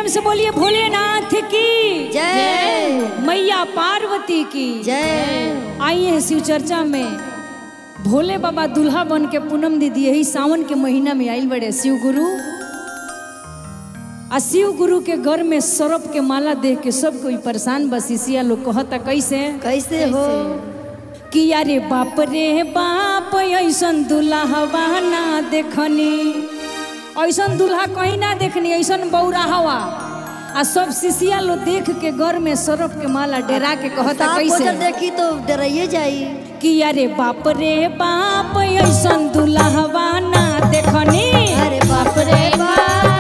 प्रेम से बोलिए भोलेनाथ की जय मैया पार्वती की जय आइए हैं शिव चर्चा में भोले बाबा दुल्हा बन के पूनम दीदी यही सावन के महीना में आइल बड़े शिव गुरु आ शिव गुरु के घर में सरप के माला देख के सब कोई परेशान बसिसिया लोग कहता कैसे कैसे हो कि यारे बाप रे बाप ऐसन दुल्हा ना देखनी ऐसन दुल्हा कहीं ना देखनी ऐसन बौरा हवा आ सब शिशिया लोग देख के घर में सरफ के माला डेरा के कहता साफ कैसे बजर देखी तो डराइए जाई कि अरे बाप रे बाप ऐसन दुल्हा ना देखनी अरे बाप रे बाप